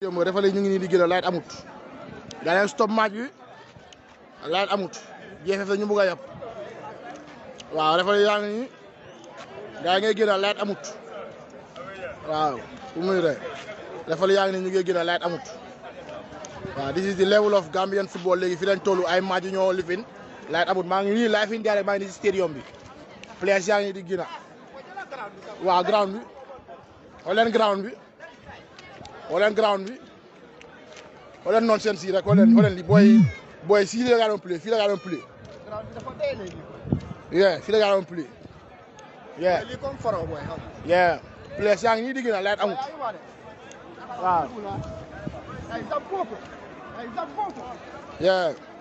démb refale ñu ngi nii di gën a layit amut gaa leen stop match bi layit amut jeexef ñu bugg a yàpp waaw refale yaa ngi nii gaa ngay gën a layit amut waaw fu muy re refale yaa ngi nii ñu ngi gën a layit amut waaw this is the level of Gambian football léegi fi lañ toll ay match yu ñoo lifin layit amut maa ngi nii live in direct maa ngi nii si stadium bi players yaa ngi di gën a waaw ground bi xool leen ground bi xool leen ground bi xool leen nonsense yi rek xool leen xool leen li booy booy fii la gaa doon play fii la gaa doon play yeah fii la gaa doon play yeah lii comme faro booy xam yeah players yaa ngi nii di gën a layit amut waaw ay zam foofu ay zam foofu yeah